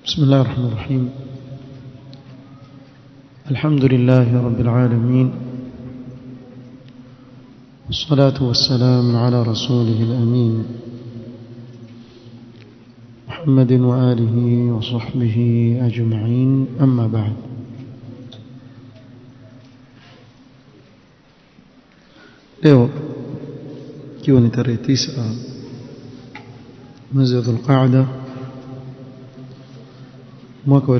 بسم الله الرحمن الرحيم الحمد لله رب العالمين والصلاة والسلام على رسوله الأمين محمد وآله وصحبه أجمعين أما بعد leo ikiwa ni tarehe tisa mwezi wa dhulqaada mwaka wa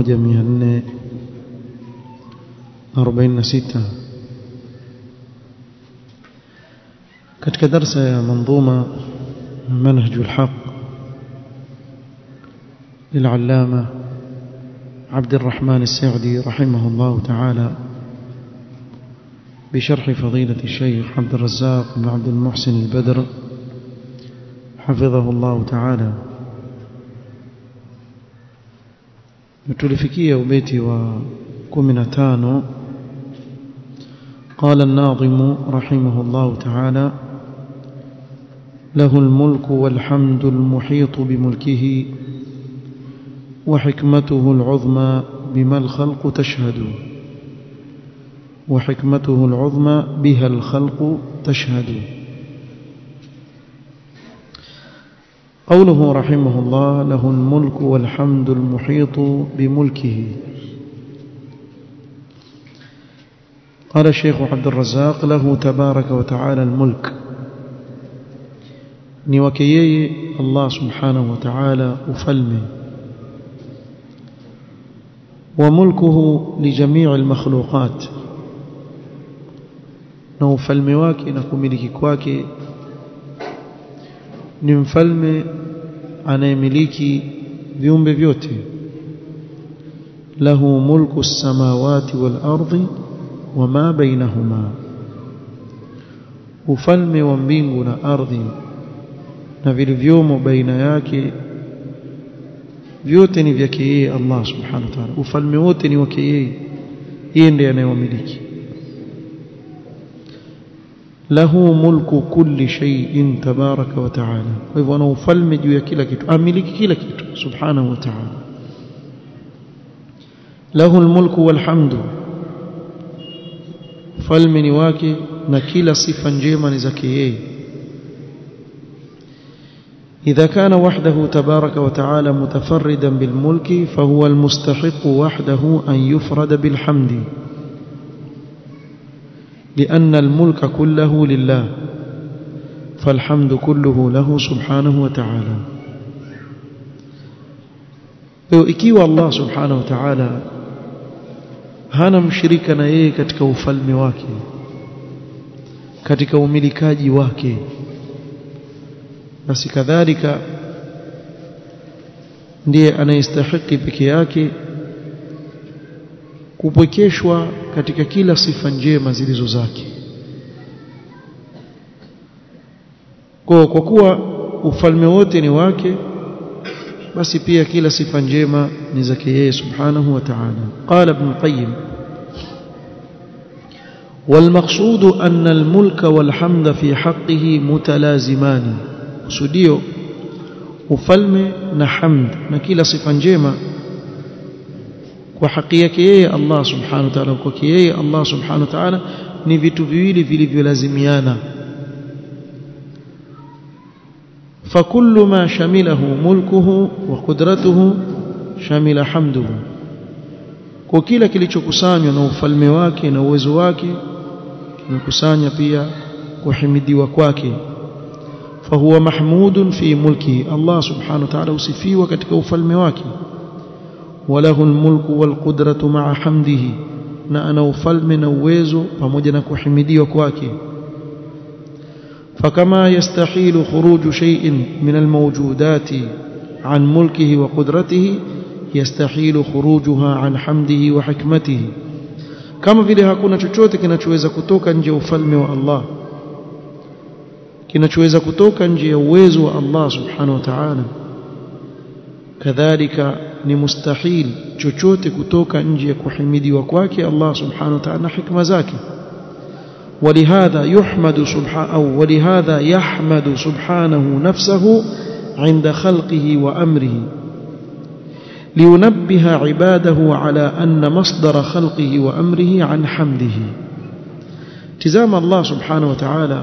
1446 katika darsa ya manzuma منهج الحق للعلامة عبد الرحمن السعدي رحمه الله تعالى بشرح فضيلة الشيخ عبد الرزاق بن عبد المحسن البدر حفظه الله تعالى tulifikia ubeti wa 15 قال الناظم رحمه الله تعالى له الملك والحمد المحيط بملكه وحكمته العظمى بما الخلق تشهد وحكمته العظمى بها الخلق تشهد قوله رحمه الله له الملك والحمد المحيط بملكه قال الشيخ عبد الرزاق له تبارك وتعالى الملك نوكيي الله سبحانه وتعالى أفلمه وملكه لجميع المخلوقات na ufalme wake na kumiliki kwake ni mfalme anayemiliki viumbe vyote lahu mulku samawati wal ardi wama bainahuma ufalme wa mbingu na ardhi na vilivyomo baina yake vyote ni vyake yeye Allah subhanahu wa ta'ala ufalme wote ni wake yeye yeye ndiye anayewamiliki lahu mulku kulli shay'in tabaraka wa ta'ala kwa hivyo ana ufalme juu ya kila kitu amiliki kila kitu subhanahu wa ta'ala lahu almulku walhamdu ufalme ni wake na kila sifa njema ni zake yeye إذا كان وحده تبارك وتعالى متفردا بالملك فهو المستحق وحده أن يفرد بالحمد لأن الملك كله لله فالحمد كله له سبحانه وتعالى ikiwa Allah subhanahu wa ta'ala hana mshirika na yeye katika ufalme wake katika umilikaji wake basi kadhalika ndiye anayestahiki peke yake kupwekeshwa katika kila sifa njema zilizo zake kwa kwa kuwa ufalme wote ni wake basi pia kila sifa njema ni zake yeye subhanahu wa ta'ala qala ibn qayyim والمقصود أن الملك والحمد في حقه متلازمان kusudio ufalme na hamd na kila sifa njema kwa haki yake yeye Allah subhanahu wa ta'ala kwa yeye Allah subhanahu wa ta'ala ni vitu viwili vilivyolazimiana فكل ما شمله ملكه وقدرته شمل حمده kwa kila kilichokusanywa na ufalme wake na uwezo wake kimekusanya pia kuhimidiwa kwake فهو محمود في ملكه الله سبحانه وتعالى وصفيه katika ufalme wake وله الملك والقدرة مع حمده na ana ufalme na uwezo pamoja na kuhimidiwa kwake فكما يستحيل خروج شيء من الموجودات عن ملكه وقدرته يستحيل خروجها عن حمده وحكمته kama vile hakuna chochote kinachoweza kutoka nje ya ufalme wa Allah kinachoweza kutoka nje ya uwezo wa Allah subhanahu wa ta'ala kadhalika ni mustahil chochote kutoka nje ya kuhimidiwa kwake Allah subhanahu wa ta'ala na hikma zake ولهذا يحمد سبحانه أو ولهذا يحمد سبحانه نفسه عند خلقه وأمره لينبه عباده على أن مصدر خلقه وأمره عن حمده تزام الله سبحانه وتعالى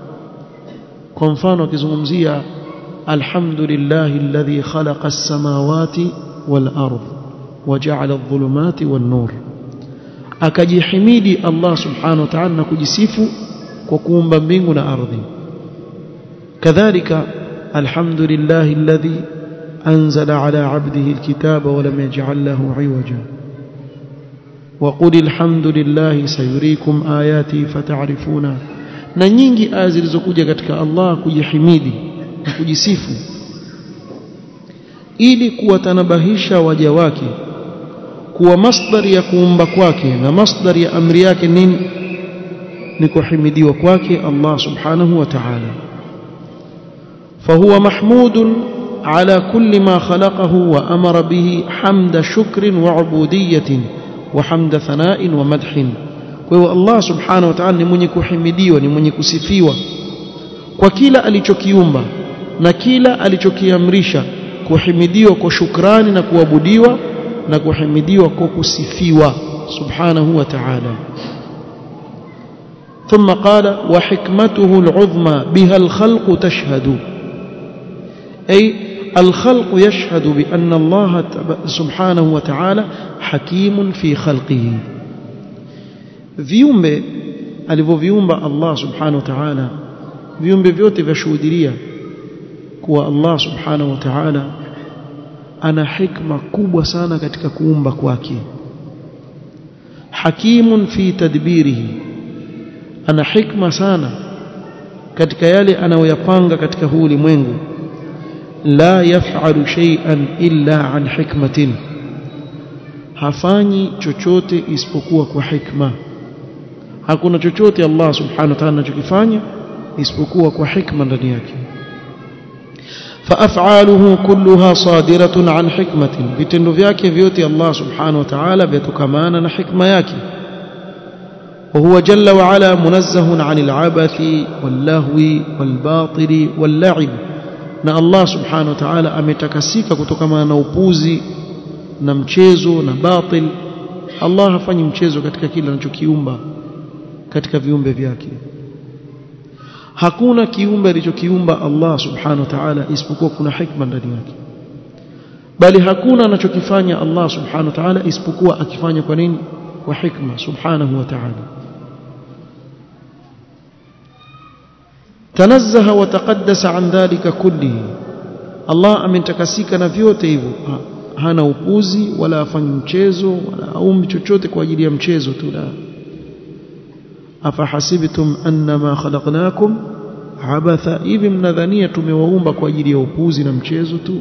كنفان وكزمزية الحمد لله الذي خلق السماوات والأرض وجعل الظلمات والنور akajihimidi Allah subhanahu wa ta'ala na kujisifu kwa kuumba mbingu na ardhi kadhalika alhamdulillahi alladhi anzala ala 'abdihi alkitaba wa lam yaj'al lahu 'iwaja wa qul alhamdulillahi sayuriikum ayati fata'rifuna na nyingi aya zilizokuja katika Allah kujihimidi na kujisifu ili kuwatanabahisha waja wake kuwa masdari ya kuumba kwake na masdari ya amri yake nini ni kuhimidiwa kwake Allah subhanahu wa ta'ala فهو محمود على كل ما خلقه وأمر به حمد شكر وعبودية وحمد ثناء ومدح kwa Allah subhanahu wa ta'ala ni mwenye kuhimidiwa ni mwenye kusifiwa kwa kila alichokiumba na kila alichokiamrisha kuhimidiwa kwa shukrani na kuabudiwa na kuhimidiwa kwa kusifiwa subhanahu wa ta'ala ثم قال وحكمته العظمى بها الخلق تشهد أي الخلق يشهد بأن الله سبحانه وتعالى حكيم في خلقه viumbe alivyoviumba Allah subhanahu wa ta'ala viumbe vyote vyashuhudia kuwa Allah subhanahu wa ta'ala ana hikma kubwa sana katika kuumba kwake hakimun fi tadbirihi ana hikma sana katika yale anayoyapanga katika huu ulimwengu la yaf'alu shay'an illa an hikmatin hafanyi chochote isipokuwa kwa hikma hakuna chochote Allah subhanahu wa ta'ala anachokifanya isipokuwa kwa hikma ndani yake فافعاله كلها صادره عن حكمه vitendo vyake vyote Allah subhanahu wa ta'ala vyatokamana na hikma yake وهو جل وعلا منزه عن العبث واللهو والباطل واللعب na Allah subhanahu wa ta'ala ametakasika kutokana na upuzi na mchezo na batil Allah hafanyi mchezo katika kile anachokiumba katika viumbe vyake hakuna kiumbe alichokiumba Allah subhanahu wa ta'ala isipokuwa kuna hikma ndani yake bali hakuna anachokifanya Allah subhanahu wa ta'ala isipokuwa akifanya kwa nini kwa hikma subhanahu wa ta'ala tanazzaha wa taqaddasa an dhalika kullihi Allah amentakasika na vyote hivyo hana upuzi wala afanyi mchezo wala aumbi chochote kwa ajili ya mchezo tu la afahasibtum annama khalaqnakum abatha hivi mnadhania tumewaumba kwa ajili ya upuzi na mchezo tu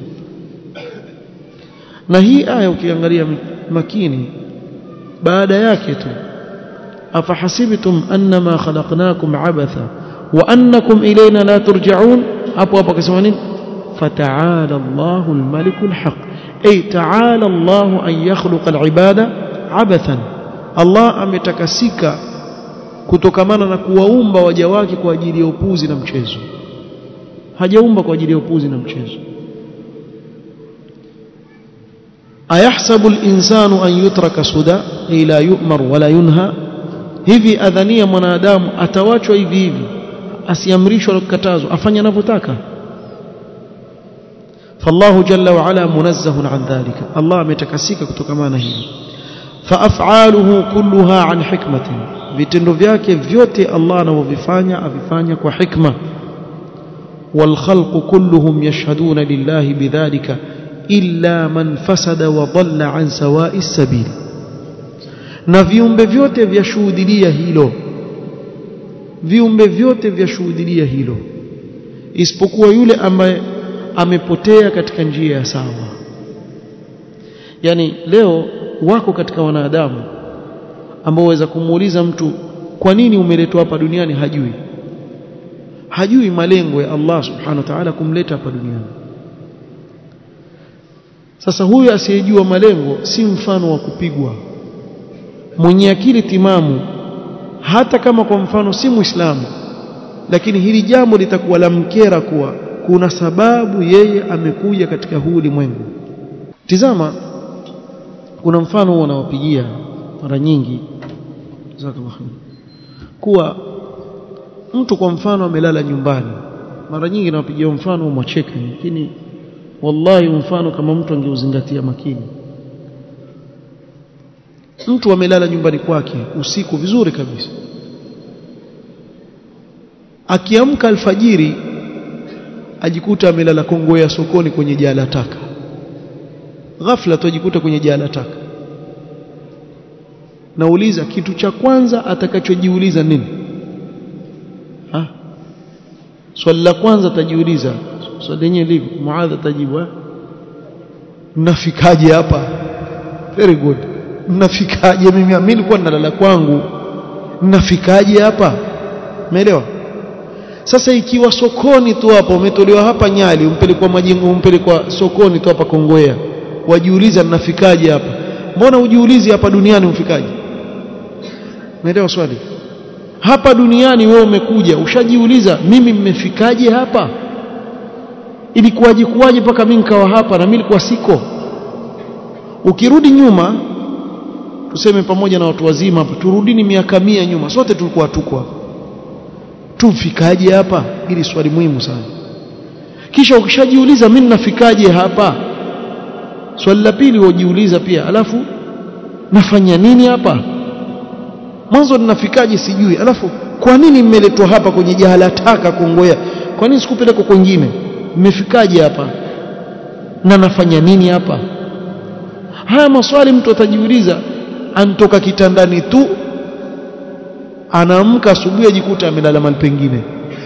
na hii aya ukiangalia makini baada yake tu afahasibtum annama khalaqnakum abatha wa annakum ilayna la turja'un hapo hapo akasema nini fata'ala Allahu al-maliku al-haq ay ta'ala Allahu an yakhluqa al-ibada abathan Allah ametakasika kutokamana na kuwaumba waja wake kwa ajili ya upuzi na mchezo hajaumba kwa ajili ya upuzi na mchezo ayahsabu al-insanu an yutraka suda ila yu'mar wala yunha hivi adhania mwanadamu atawachwa hivi hivi asiamrishwa na kukatazwa afanye anavyotaka فالله جل وعلا منزه عن ذلك الله متكسك كتكمانا هي فافعاله كلها عن حكمه vitendo vyake vyote Allah anavyofanya avifanya kwa hikma والخلق كلهم يشهدون لله بذلك إلا من فسد وضل عن سواء السبيل na viumbe vyote vyashuhudia hilo viumbe vyote vyashuhudia hilo isipokuwa yule ambaye amepotea katika njia ya sawa yani leo wako katika wanadamu ambao waweza kumuuliza mtu kwa nini umeletwa hapa duniani hajui hajui malengo ya Allah subhanahu wa ta'ala kumleta hapa duniani sasa huyu asiyejua malengo si mfano wa kupigwa mwenye akili timamu hata kama kwa mfano si muislamu lakini hili jambo litakuwa la mkera kuwa kuna sababu yeye amekuja katika huu ulimwengu tizama kuna mfano huo nawapigia mara nyingi kuwa mtu kwa mfano amelala nyumbani mara nyingi nawapigia mfano mwacheka lakini wallahi mfano kama mtu angeuzingatia makini mtu amelala nyumbani kwake usiku vizuri kabisa akiamka alfajiri ajikuta amelala kongo ya sokoni kwenye jaa la taka ghafla tujikuta kwenye jaa la taka nauliza kitu cha kwanza atakachojiuliza nini ha swali la kwanza atajiuliza swali lenyewe livi muadha atajibu mnafikaje hapa very good mnafikaje mimi mimi nilikuwa nalala kwangu mnafikaje hapa umeelewa sasa ikiwa sokoni tu hapo umetolewa hapa Nyali umpelekwa majengo umpelekwa sokoni tu hapa Kongowea wajiuliza mnafikaje hapa mbona ujiulizi hapa duniani umfikaje umeelewa swali hapa duniani wewe umekuja ushajiuliza mimi mmefikaje hapa ilikuwaje kuwaje mpaka mimi nikawa hapa na mimi nilikuwa siko ukirudi nyuma tuseme pamoja na watu wazima hapa turudini miaka mia nyuma sote tulikuwa tuko hapa tumfikaje hapa hili swali muhimu sana kisha ukishajiuliza mimi nafikaje hapa swali la pili ujiuliza pia alafu nafanya nini hapa mwanzo ninafikaje sijui alafu kwa nini mmeletwa hapa kwenye jahala taka kongoya kwa nini sikupelekwa kwingine mmefikaje hapa na nafanya nini hapa haya maswali mtu atajiuliza antoka kitandani tu anaamka asubuhi ajikuta amelala mahali pengine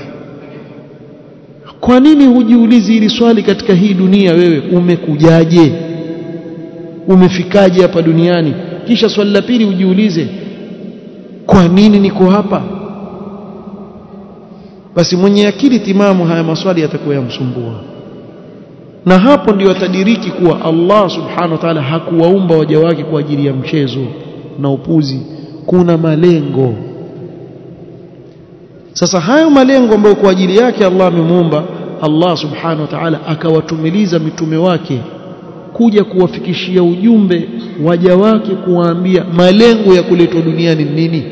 kwa nini hujiulizi hili swali katika hii dunia wewe umekujaje umefikaje hapa duniani kisha swali la pili ujiulize kwa nini niko hapa basi mwenye akili timamu haya maswali yatakuwa yamsumbua na hapo ndio atadiriki kuwa Allah subhanahu wa ta'ala hakuwaumba waja wake kwa ajili ya mchezo na upuzi kuna malengo sasa hayo malengo ambayo kwa ajili yake Allah amemuumba Allah subhanahu wa ta'ala akawatumiliza mitume wake kuja kuwafikishia ujumbe waja wake kuwaambia malengo ya kuletwa duniani nini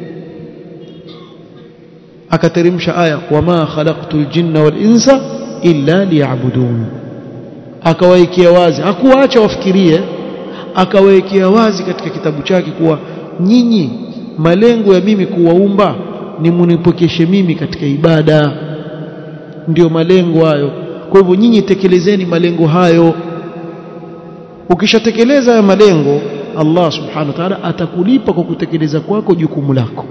akateremsha aya wama khalaqtul jinna wal insa illa liya'budun akawaekea wazi hakuwaacha wafikirie akawaekea wazi katika kitabu chake kuwa nyinyi malengo ya mimi kuwaumba ni munipokeshe mimi katika ibada ndio malengo hayo kwa hivyo nyinyi tekelezeni malengo hayo ukishatekeleza haya malengo Allah subhanahu wa ta'ala atakulipa kwa kutekeleza kwako jukumu lako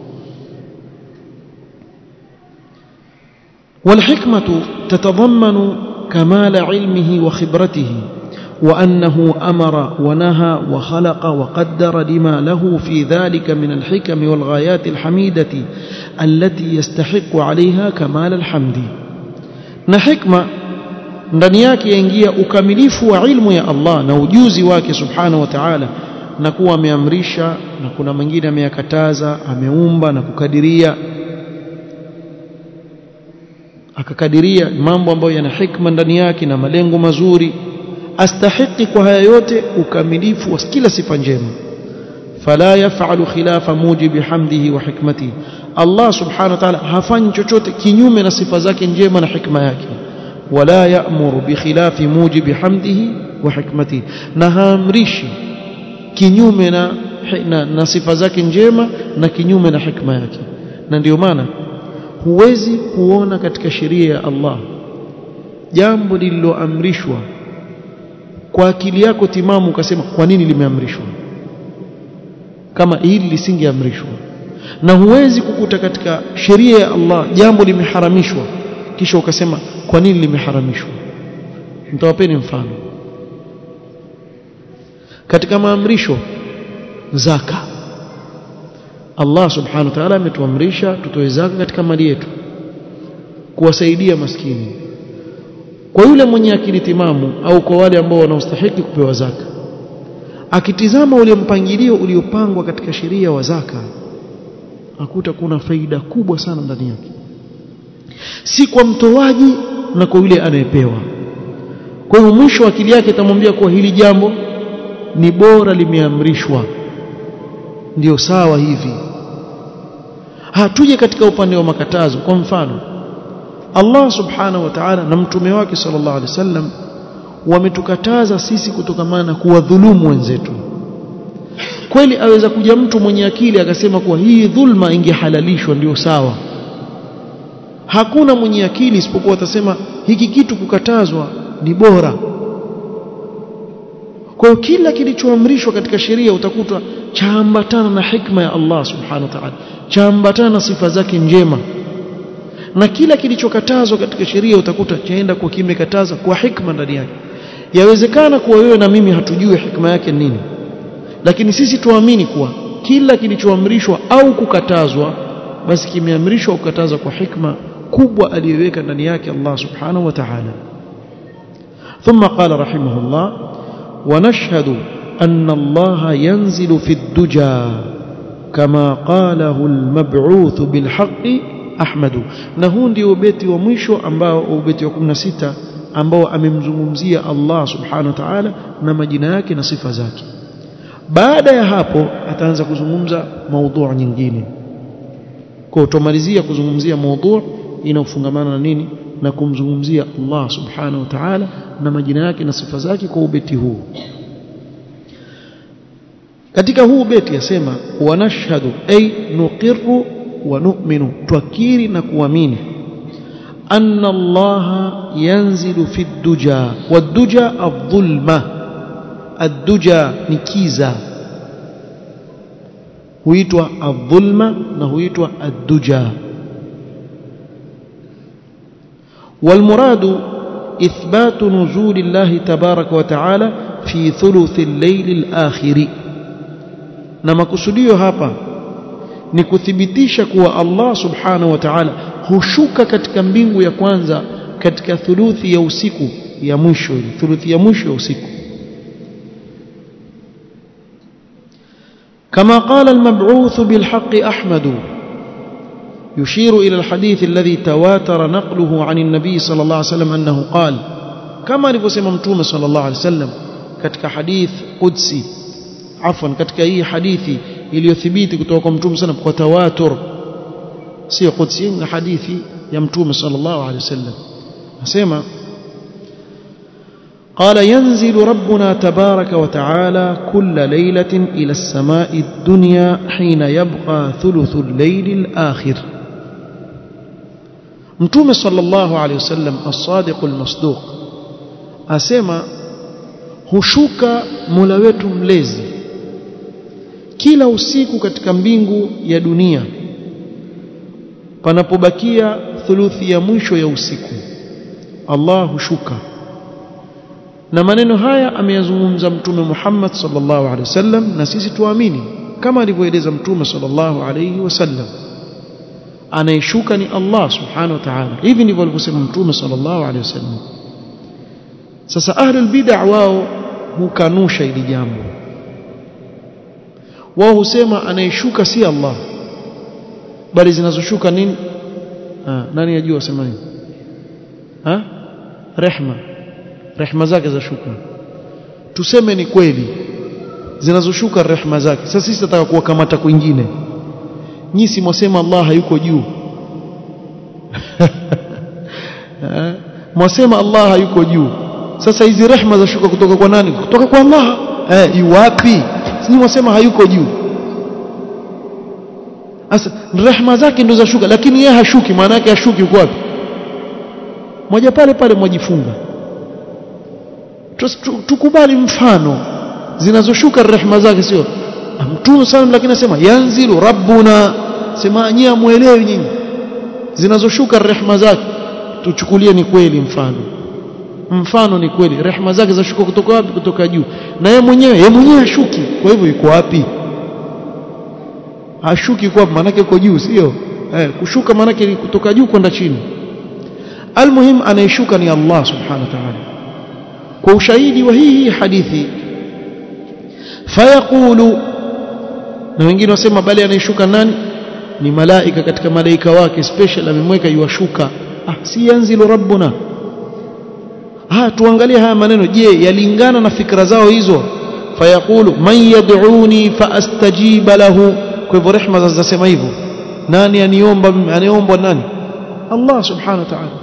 والحكمة تتضمن كمال علمه وخبرته وأنه أمر ونهى وخلق وقدر لما له في ذلك من الحكم والغايات الحميدة التي يستحق عليها كمال الحمد نحكمة ndani yake yaingia ukamilifu wa ilmu ya Allah na ujuzi wake subhanahu wa ta'ala na kuwa ameamrisha na kuna mengine ameyakataza ameumba na kukadiria akakadiria mambo ambayo yana hikma ndani yake na malengo mazuri astahiki kwa haya yote ukamilifu wa kila sifa njema fala yafalu khilafa mujibi hamdihi wa hikmatihi Allah subhanahu wa ta'ala hafanyi chochote kinyume na sifa zake njema na hikma yake wala ya'muru bi khilafi mujibi hamdihi wa hikmatihi na haamrishi kinyume na, na, na sifa zake njema na kinyume na hikma yake na ndio maana huwezi kuona katika sheria ya Allah jambo lililoamrishwa kwa akili yako timamu ukasema kwa nini limeamrishwa kama hili lisingeamrishwa na huwezi kukuta katika sheria ya Allah jambo limeharamishwa kisha ukasema kwa nini limeharamishwa nitawapeni mfano katika maamrisho zaka Allah subhanahu wa ta'ala ametuamrisha tutoe zaka katika mali yetu kuwasaidia maskini kwa yule mwenye akili timamu au kwa wale ambao wanaostahili kupewa zaka akitizama ule mpangilio uliopangwa katika sheria wa zaka akuta kuna faida kubwa sana ndani yake si kwa mtoaji na kwa yule anayepewa kwa hiyo mwisho akili yake itamwambia kuwa hili jambo ni bora limeamrishwa ndio sawa hivi hatuje katika upande wa makatazo kwa mfano Allah subhanahu wa ta'ala na mtume wake sallallahu alaihi wasallam wametukataza sisi kutokamana na kuwadhulumu wenzetu kweli aweza kuja mtu mwenye akili akasema kuwa hii dhulma ingehalalishwa ndio sawa hakuna mwenye akili isipokuwa atasema hiki kitu kukatazwa ni bora kwa hiyo kila kilichoamrishwa katika sheria utakuta chaambatana na hikma ya Allah subhanahu wa ta'ala chaambatana na sifa zake njema na kila kilichokatazwa katika sheria utakuta chaenda kwa kimekataza kwa hikma ndani yake yawezekana kuwa wewe na mimi hatujui hikma yake nini lakini sisi tuamini kuwa kila kilichoamrishwa au kukatazwa basi kimeamrishwa kukatazwa kwa hikma kubwa aliyoweka ndani yake Allah subhanahu wa ta'ala ثم قال رحمه الله ونشهد أن الله ينزل في الدجى كما قاله المبعوث بالحق أحمد نهون دي وبيتي ومشو ambao ubeti wa 16 ambao amemzungumzia Allah subhanahu wa ta'ala na majina yake na sifa zake baada ya hapo ataanza kuzungumza maudhu nyingine kwa utomalizia kuzungumzia maudhu inayofungamana na nini na kumzungumzia Allah subhanahu wa ta'ala na majina yake na sifa zake kwa ubeti huu katika huu beti yasema wanashhadu ay nuqirru wa nu'minu twakiri na kuamini anna Allah yanzilu fi duja waduja adh-dhulma ad-duja ni kiza huitwa adh-dhulma na huitwa ad-duja والمراد إثبات نزول الله تبارك وتعالى في ثلث الليل الآخر na makusudio hapa ni kuthibitisha kuwa Allah subhanahu wa ta'ala hushuka katika mbingu ya kwanza katika thuluthi ya usiku ya mwisho thuluthi ya mwisho ya usiku كما قال المبعوث بالحق أحمد يشير إلى الحديث الذي تواتر نقله عن النبي صلى الله عليه وسلم أنه قال كما alivyosema mtume صلى الله عليه وسلم katika hadith qudsi afwan katika hii hadithi iliyothibiti kutoka kwa mtume sana kwa tawatur sio qudsi na hadithi ya mtume sallallahu alaihi wasallam nasema قال ينزل ربنا تبارك وتعالى كل ليلة إلى السماء الدنيا حين يبقى ثلث الليل الآخر متوم صلى الله عليه وسلم الصادق المصدوق أسمى hushuka mola wetu mlezi kila usiku katika mbingu ya dunia panapobakia thuluthi ya mwisho ya usiku Allah hushuka na maneno haya ameyazungumza mtume Muhammad sallallahu alaihi wasallam na sisi tuamini kama alivyoeleza mtume sallallahu alaihi wasallam anayeshuka ni Allah subhanahu wa ta'ala hivi ndivyo alivyosema mtume sallallahu alaihi wasallam sasa ahlul bid'ah wao hukanusha hili jambo wao husema anayeshuka si Allah bali zinazoshuka nini ah nani ajua sema nini ha rehma rehma zake za shuka tuseme ni kweli zinazoshuka rehma zake sasa sisi tunataka kuwakamata kwingine nyinyi si mwasema Allah hayuko juu mwasema Allah hayuko juu sasa hizi rehma za shuka kutoka kwa nani kutoka kwa Allah eh iwapi sisi mwasema hayuko juu sasa rehma zake ndo za shuka lakini yeye hashuki maana yake hashuki uko wapi moja pale pale mwajifunga tukubali mfano zinazoshuka rehma zake sio mtume sana lakini anasema yanzilu rabbuna sema nyinyi amuelewi nyinyi zinazoshuka rehma zake tuchukulie ni kweli mfano mfano ni kweli rehma zake zashuka kutoka wapi kutoka juu na yeye mwenyewe yeye mwenyewe hashuki kwa hivyo yuko wapi hashuki kwa maana yake yuko juu sio eh kushuka maana yake kutoka juu kwenda chini almuhim anayeshuka ni Allah subhanahu wa ta'ala kwa ushahidi wa hii hadithi fayaqulu na wengine wasema bali anayeshuka nani ni malaika katika malaika wake special amemweka yuwashuka ah si yanzilu rabbuna ah tuangalie haya maneno je yalingana na fikra zao hizo fayaqulu man yad'uni faastajiba lahu kwa hivyo rehma zinasema hivyo nani aniomba aniomba nani Allah subhanahu wa ta'ala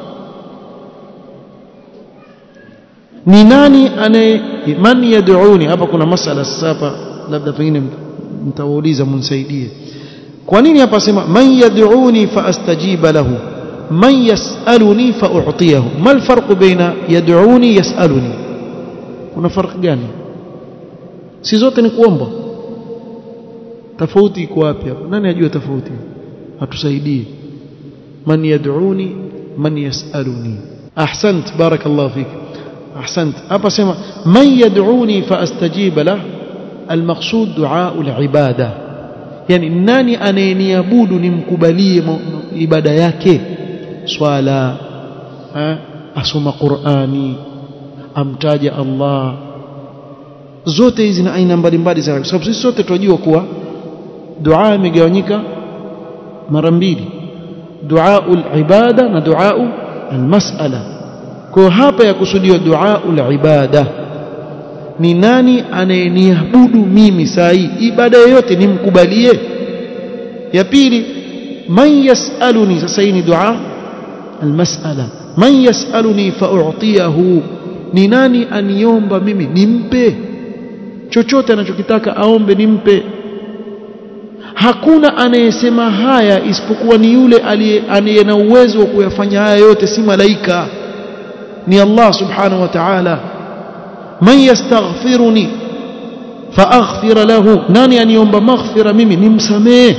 ni nani anaye man yad'uni hapa kuna masala sasa labda pengine mtawauliza mnisaidie kwa nini hapa sema man yad'uni faastajiba lahu man yas'aluni fa'utiyahu mal farq baina yad'uni yas'aluni kuna farq gani si zote ni kuomba tofauti iko wapi hapo nani ajua tofauti atusaidie man yad'uni man yas'aluni ahsant barakallahu fik ahsant hapa sema man yad'uni faastajiba lahu المقصود دعاء العباده yani nani anayeniabudu nimkubalie ibada yake swala asoma qurani amtaja Allah zote hizi na aina mbalimbali za kwa sababu sisi sote tunajua kuwa dua imegawanyika mara mbili dua ibada na dua almas'ala kwa hapa ya kusudiwa dua ibada ni nani anayeniabudu mimi saa hii ibada yoyote nimkubalie ya pili man yasaluni sasa hii ni dua almas'ala man yasaluni fa'utiyahu ni nani aniomba mimi nimpe chochote anachokitaka aombe nimpe hakuna anayesema haya isipokuwa ni yule aliye na uwezo wa kuyafanya haya yote si malaika ni Allah subhanahu wa ta'ala man yastaghfiruni faaghfir lahu nani aniomba maghfira mimi nimsamee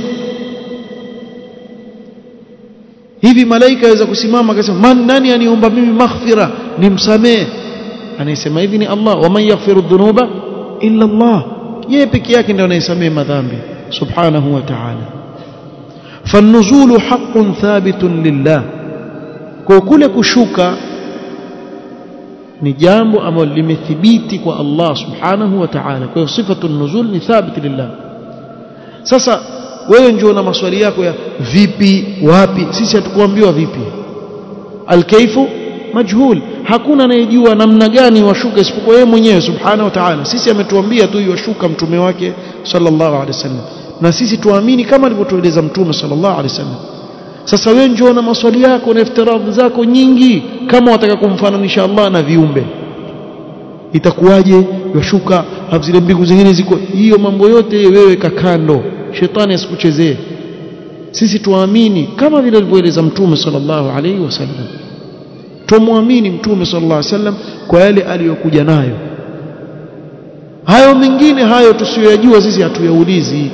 hivi malaika aweza kusimama akasema man nani aniomba mimi maghfira nimsamee anayesema hivi ni Allah wa man yaghfiru dhunuba illa Allah yeye peke yake ndiye anayesamee madhambi subhanahu wa ta'ala فالنزول حق ثابت لله kwa kule kushuka ni jambo ambalo limethibiti kwa Allah subhanahu wa ta'ala kwa hiyo sifatu nuzul ni thabit lillah sasa wewe njoo na maswali yako ya vipi wapi sisi hatukuambiwa vipi alkaifu majhul hakuna anayejua namna gani washuka isipokuwa yeye mwenyewe subhanahu wa ta'ala sisi ametuambia tu yashuka mtume wake sallallahu alaihi wasallam na sisi tuamini kama alivyotueleza mtume sallallahu alaihi wasallam sasa wewe njoo na maswali yako na iftiradhi zako nyingi kama wataka kumfananisha Allah na viumbe itakuwaje yashuka zile mbingu zingine ziko hiyo mambo yote wewe kakando shetani asikuchezee sisi tuamini kama vile alivyoeleza mtume sallallahu alaihi wasallam tumwamini mtume sallallahu alaihi wasallam kwa yale aliyokuja nayo hayo mengine hayo tusiyoyajua sisi hatuyaulizi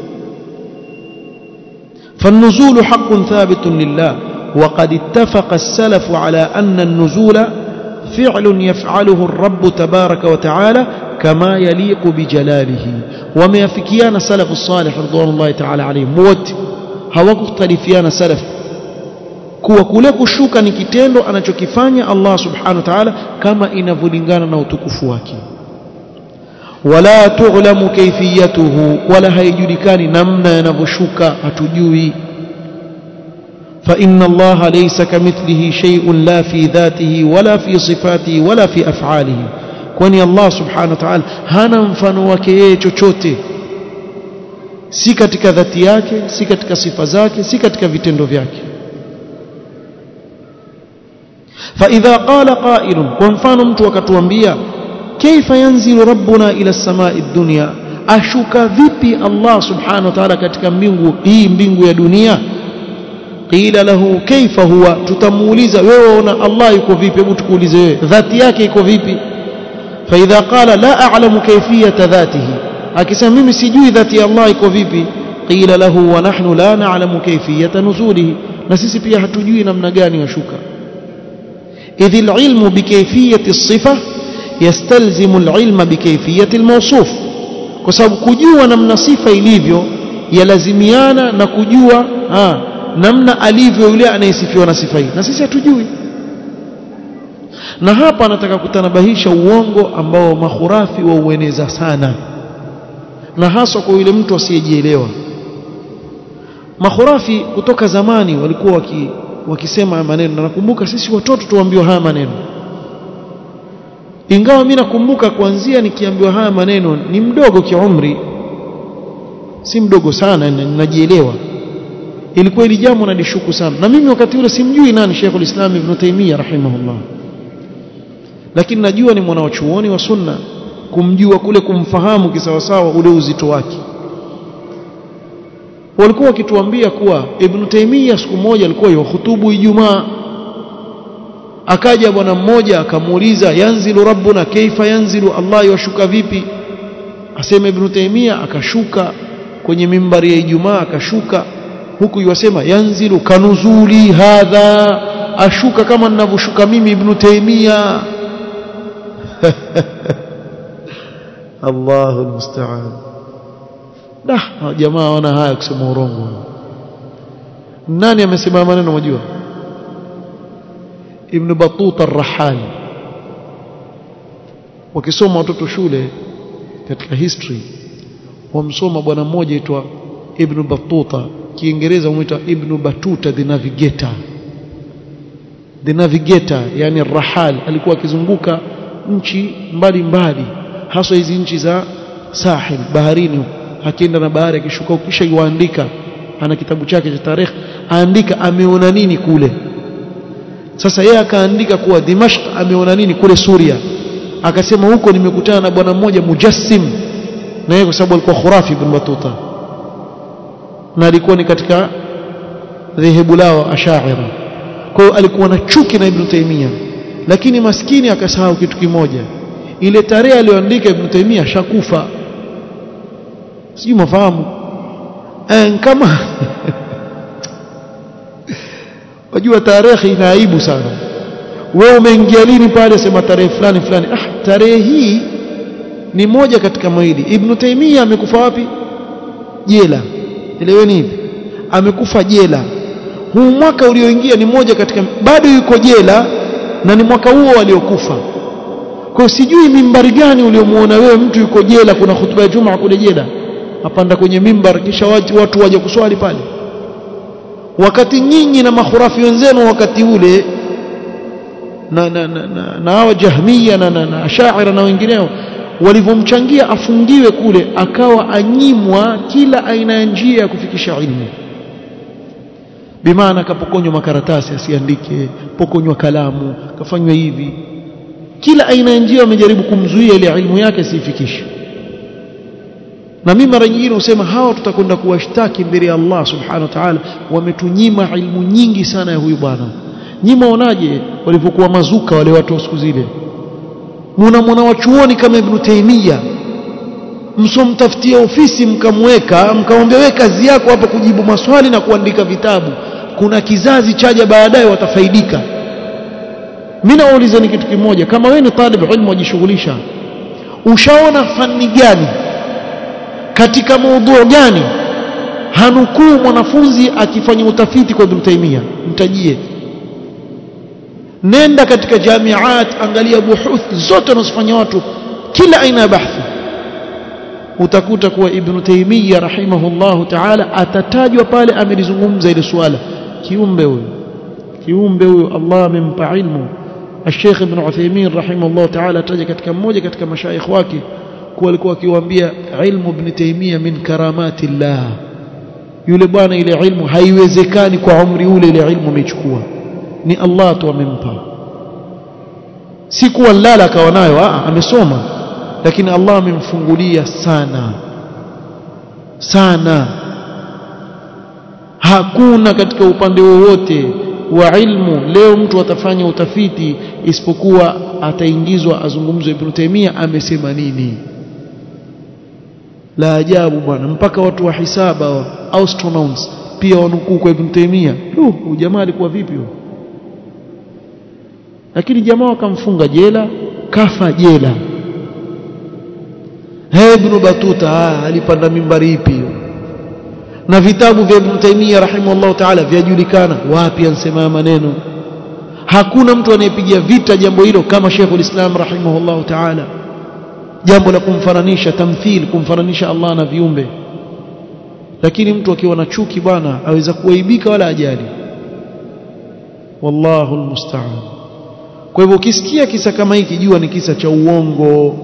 فالنزول حق ثابت لله وقد اتفق السلف على أن النزول فعل يفعله الرب تبارك وتعالى كما يليق بجلاله وما يفكيان سلف الصالح رضوان الله تعالى عليهم wote hawakukhtalifiana salaf kuwa kule kushuka ni kitendo anachokifanya Allah subhanahu wa ta'ala kama inavyolingana na utukufu wake wala tughlamu kayfiyatuhu wala haijulikani namna yanavyoshuka hatujui فإن الله ليس كمثله شيء لا في ذاته ولا في صفاته ولا في أفعاله kwani Allah subhanahu wa ta'ala hana mfano wake yeye chochote si katika dhati yake si katika sifa zake si katika vitendo vyake فإذا قال قائل kwa mfano mtu akatuambia كيف ينزل ربنا إلى السماء الدنيا ashuka vipi Allah subhanahu wa ta'ala katika mbingu hii mbingu ya dunia qila lahu kaifa huwa tutamuuliza wewe una Allah yuko vipi hebu tukuulize wewe dhati yake iko vipi fa idha qala la a'lamu kayfiyata dhatihi akisema mimi sijui dhati ya Allah iko vipi qila lahu wa nahnu la na'lamu kayfiyata nuzulihi na sisi pia hatujui namna gani yashuka idh al-ilmu bikayfiyati as-sifa yastalzimu al-ilma bikayfiyati al-mawsuf kwa sababu kujua namna sifa ilivyo yalazimiana na kujua ha, namna alivyo yule anayesifiwa na sifa hii na sisi hatujui na hapa anataka kutanabahisha uongo ambao makhurafi waueneza sana na haswa kwa yule mtu asiyejielewa makhurafi kutoka zamani walikuwa waki, wakisema haya maneno na nakumbuka sisi watoto tuambiwa haya maneno ingawa mimi nakumbuka kuanzia nikiambiwa haya maneno ni mdogo kiumri si mdogo sana ninajielewa ilikuwa ili jambo nalishuku sana na mimi wakati ule simjui nani Sheikh ulislam Ibn Taymiyyah rahimahullah lakini najua ni mwanachuoni wa sunna kumjua kule kumfahamu kisawasawa ule uzito wake walikuwa wakituambia kuwa Ibn Taymiyyah siku moja alikuwa yuhutubu Ijumaa akaja bwana mmoja akamuuliza yanzilu rabbuna kaifa yanzilu Allah yashuka vipi asema Ibn Taymiyyah akashuka kwenye mimbari ya Ijumaa akashuka huku yuwasema yanzilu kanuzuli hadha ashuka kama ninavyoshuka mimi Ibn Taymiyyah Allahu almusta'an dah jamaa wana haya kusema urongo nani amesema maneno mjua Ibn Battuta ar-Rahal wakisoma watoto shule katika history wamsoma bwana mmoja aitwa Ibn Battuta Kiingereza huitwa Ibn Battuta the navigator the navigator yani rahal alikuwa akizunguka nchi mbalimbali haswa hizi nchi za sahil baharini akienda na bahari akishuka kisha yuandika ana kitabu chake cha tarehe aandika ameona nini kule sasa yeye akaandika kuwa Dimashq ameona nini kule Suria akasema huko nimekutana na bwana mmoja mujassim na yeye kwa sababu alikuwa khurafi ibn Battuta na alikuwa ni katika dhehebu lao ashaira kwa hiyo alikuwa na chuki na Ibn Taymiyyah lakini maskini akasahau kitu kimoja ile tarehe aliyoandika Ibn Taymiyyah shakufa sijui mafahamu eh, kama wajua tarehe ina aibu sana wewe umeingia lini pale sema tarehe fulani fulani ah tarehe hii ni moja katika mawili Ibn Taymiyyah amekufa wapi jela eleweni hivi amekufa jela huu mwaka ulioingia ni moja katika bado yuko jela na ni mwaka huo aliokufa kwa sijui mimbari gani uliomuona wewe mtu yuko jela kuna hutuba ya Jumaa kule jela apanda kwenye mimbar kisha watu, watu waje kuswali pale wakati nyinyi na mahurafi wenzenu wakati ule na na na, na, na hawa jahmiya na, na, na ashaira na wengineo walivyomchangia afungiwe kule akawa anyimwa kila aina ya njia ya kufikisha ilmu bimaana kapokonywa makaratasi asiandike pokonywa kalamu kafanywa hivi kila aina ya njia wamejaribu kumzuia ile ilmu yake asiifikishe na mimi mara nyingine husema hawa tutakwenda kuwashtaki mbele ya Allah subhanahu wa ta'ala wametunyima ilmu nyingi sana ya huyu bwana nyima onaje walivyokuwa mazuka wale watu wa siku zile muna mwana wa chuoni kama Ibn Taymiyyah msomtafutia ofisi mkamweka mkamwambia wewe kazi yako hapa kujibu maswali na kuandika vitabu kuna kizazi chaja baadaye watafaidika mimi nauliza ni kitu kimoja kama wewe ni talib ilmu wajishughulisha ushaona fani gani katika maudhui gani hanukuu mwanafunzi akifanya utafiti kwa Ibn Taymiyyah mtajie nenda katika jamiat angalia buhuth zote wanazofanya watu kila aina ya bahthi utakuta kuwa Ibn Taymiyyah rahimahullahu ta'ala atatajwa pale amelizungumza ile swala kiumbe huyo kiumbe huyo Allah amempa ilmu الشيخ ابن عثيمين رحمه الله تعالى ataja katika mmoja katika mashaikh wake kuwa alikuwa akiwaambia ilmu ibn Taymiyyah min karamati Allah yule bwana ile ilmu haiwezekani kwa umri ule ile ilmu amechukua ni Allah tu amempa si kuwa lala akawa nayo amesoma lakini Allah amemfungulia sana sana hakuna katika upande wowote wa ilmu leo mtu atafanya utafiti isipokuwa ataingizwa azungumzwe Ibn Taymiyyah amesema nini la ajabu bwana mpaka watu wa hisaba wa astronauts pia wanukuu kwa Ibn Taymiyyah uh jamaa alikuwa vipi huyo lakini jamaa wakamfunga jela kafa jela hey ibn batuta ah, alipanda mimbari ipi hiyo na vitabu vya ibn taimia rahimahullah taala vyajulikana wapi ansema maneno hakuna mtu anayepigia vita jambo hilo kama Sheikhul Islam rahimahullah taala jambo la kumfananisha tamthil kumfananisha Allah na viumbe lakini mtu akiwa na chuki bwana aweza kuaibika wala ajali wallahu almusta'an kwa hivyo ukisikia kisa kama hiki jua ni kisa cha uongo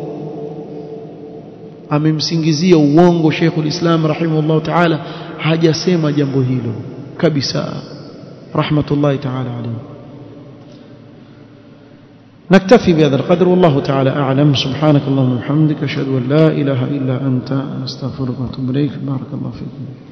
amemsingizia uongo Sheikhul Islam rahimahullah ta'ala hajasema jambo hilo kabisa rahmatullahi ta'ala alayhi نكتفي بهذا القدر والله تعالى أعلم سبحانك اللهم وبحمدك أشهد أن لا إله إلا أنت أستغفرك وأتوب إليك بارك الله فيكم